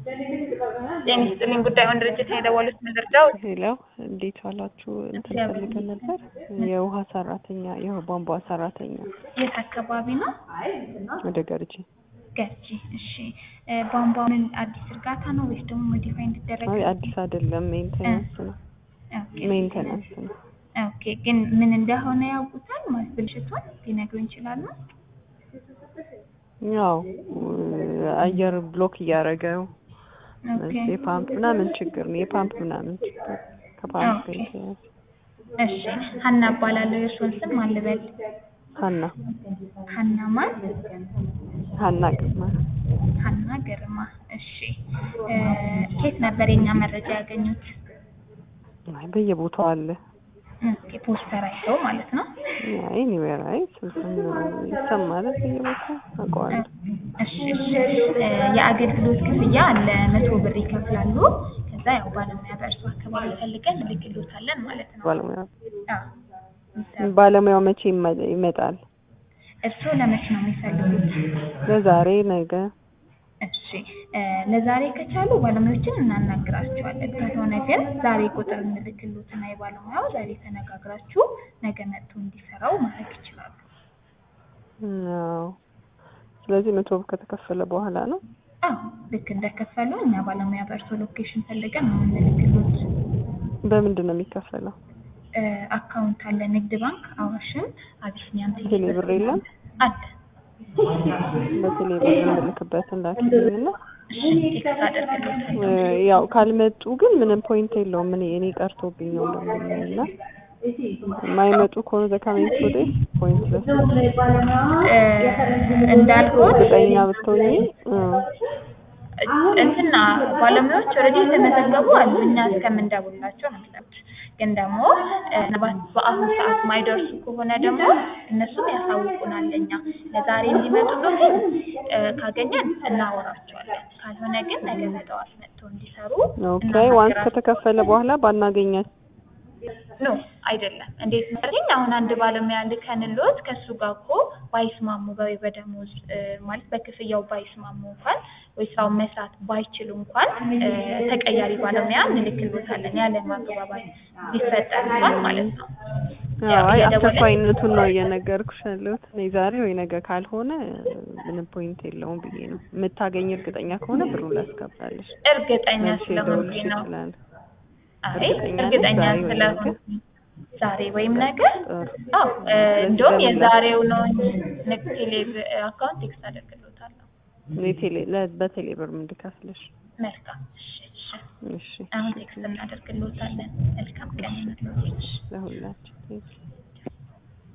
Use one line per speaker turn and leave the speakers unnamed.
ጤና ይስጥልኝ ጉዳዩን ድርጅት ነው የደወሉት ምንድርዳው
ሄሎ እንዴት ዋላችሁ? እንትን ፈልገን ነበር የውሃ ሰራተኛ የቧንቧ ሰራተኛ
የት አካባቢ ነው?
ወደ ገርጂ።
ገርጂ። እሺ እ ቧንቧውን አዲስ እርጋታ ነው ወይስ ደግሞ ሞዲፋይ እንዲደረግ?
አይ አዲስ አይደለም ሜንቴናንስ ነው
ኦኬ
ሜንቴናንስ ነው።
ኦኬ ግን ምን እንደሆነ ያውቁታል ማለት ብልሽቱን ሊነግሩን ይችላሉ?
ያው አየር ብሎክ እያደረገው
ኦኬ
የፓምፕ ምናምን ችግር ነው። የፓምፕ ምናምን ችግር ከፓምፕ ጋር
ኦኬ።
የተያያዘ
እሺ ሀና እባላለሁ። የእርስዎን ስም ማን ልበል?
ሀና
ሀና ማን?
ሀና ግርማ
ሀና ግርማ። እሺ እ ከየት ነበር የኛ መረጃ ያገኙት?
አይ በየቦታው አለ።
ኦኬ ፖስተር አይተው ማለት ነው።
አይ ኒዌር አይ ስልክም ይሰማል በየቦታው አውቀዋለሁ።
እሺ እሺ እ የአገልግሎት ክፍያ አለ መቶ ብር ይከፍላሉ። ከዛ ያው ባለሙያ በእርሱ አካባቢ ፈልገን እንልክሎታለን ማለት ነው።
ባለሙያ
አዎ
ባለሙያው መቼ ይመ- ይመጣል?
እርስዎ ለመቼ ነው የሚፈልጉት?
ለዛሬ ነገ
እሺ እ ለዛሬ ከቻሉ ባለሙያዎችን እናናግራቸዋለን። ካልሆነ ግን ዛሬ ቁጥር እንልክሎትና የባለሙያው ዛሬ ተነጋግራችሁ ነገ መጥቶ እንዲሰራው ማድረግ ይችላሉ።
አዎ። ስለዚህ መቶ ብር ከተከፈለ በኋላ ነው።
አዎ ልክ እንደከፈሉ እኛ ባለሙያ በእርሶ ሎኬሽን ፈልገን ነው የምንልክሎት።
በምንድን ነው የሚከፈለው?
እ አካውንት አለ ንግድ ባንክ፣ አዋሽም፣ አቢሲኒያም
ቴሌ ብር የለም?
አለ።
በቴሌ ብር የምልክበት እንዳትልኝና
እሺ ቴክስት አደርግልዎታለሁ።
ያው ካልመጡ ግን ምንም ፖይንት የለውም። እኔ እኔ ቀርቶብኝ ነው እንደምልኝ እና የማይመጡ ከሆነ ዘካሜንት ወደ ፖይንት ለስ
እ እንዳልኩት
እርግጠኛ ብትሆኚ እ
እንትና ባለሙያዎች ኦልሬዲ የተመዘገቡ አሉ። እኛ እስከምንደውላቸው ነው የሚጠብቁት። ግን ደግሞ እ ምናልባት በአሁኑ ሰዓት ማይደርሱ ከሆነ ደግሞ እነሱም ያሳውቁናል። እኛ ለዛሬ እንዲመጡልን እ ካገኘን እናወራቸዋለን። ካልሆነ ግን ነገ በጠዋት መጥተው እንዲሰሩ
ኦኬ ዋንስ ከተከፈለ በኋላ ባናገኛት
ኖ አይደለም። እንዴት መሰለኝ አሁን አንድ ባለሙያ ልከንሎት ከእሱ ጋር እኮ ባይስማሙ ወይ በደሞዝ እ ማለት በክፍያው ባይስማሙ እንኳን ወይ ስራውን መስራት ባይችሉ እንኳን እ ተቀያሪ ባለሙያ እንልክሎታለን ያለ ማግባባት ቢፈጠር እንኳን ማለት ነው።
አዎ አይ
እየደወልን-
አስቸኳይነቱን ነው እየነገርኩሽ ያለሁት። እኔ ዛሬ ወይ ነገ ካልሆነ ምንም ፖይንት የለውም ብዬ ነው። የምታገኝ እርግጠኛ ከሆነ ብሩን ላስገባልሽ።
እርግጠኛ
መልሼ
ስለሆንኩኝ
ልደውልልሽ
ነው።
እችላለሁ።
አይ
እርግጠኛ ነሽ?
እርግጠኛ
ዛሬ ወይ ነገ?
ስለሆንኩኝ ዛሬ ወይም ነገ
ጥሩ።
አዎ እ እንደውም የዛሬው ነው እንጂ ንግድ ቴሌ አካውንት ቴክስት አደርግሎታለሁ።
እኔ ቴሌ ለ- በቴሌ ብር ምንድከፍልሽ?
መልካም እሺ እሺ
እሺ
አሁን ቴክስት እናደርግልዎታለን። መልካም ቀን ይሁንልዎት።
ለሁላችን